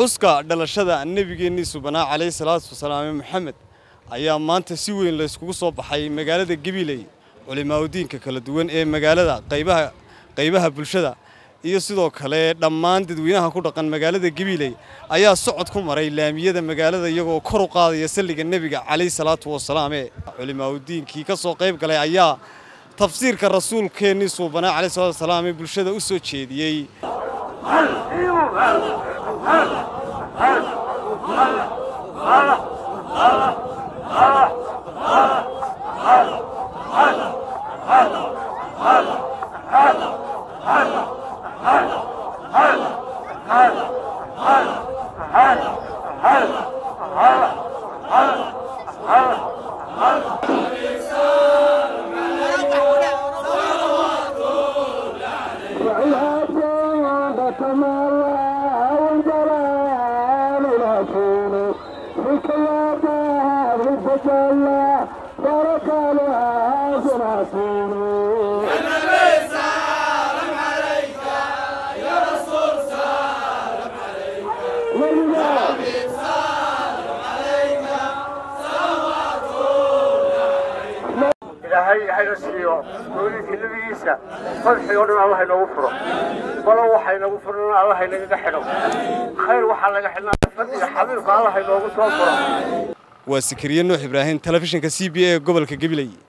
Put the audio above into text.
xuska dhalashada nebigeennii subanaa calayhi salaatu wasalaame maxamed ayaa maanta si weyn layskugu soo baxay magaalada gabiley culimaaudiinka kala duwan ee magaalada qaybaha qaybaha bulshada iyo sidoo kale dhammaan dadweynaha ku dhaqan magaalada gabiley ayaa socod ku maray laamiyada magaalada iyagoo kor u qaadaya salliga nebiga calayhi salaatu wasalaame culimaaudiinkii ka soo qayb galay ayaa tafsiirka rasuulkeennii suubanaa calayhi salaatu wasalaam ee bulshada u soo jeediyey ilaahay hayna siiyo dowlinkii nebigiisa fadxii oo dhan allah inoogu furo balo waxa inagu furana allah inagaga xidho khayr waxaa laga xidhnaa fadliga xabiibka allah inoogu soo furo waa sikariye nuux ibraahim telefishinka c b a ee gobolka gabiley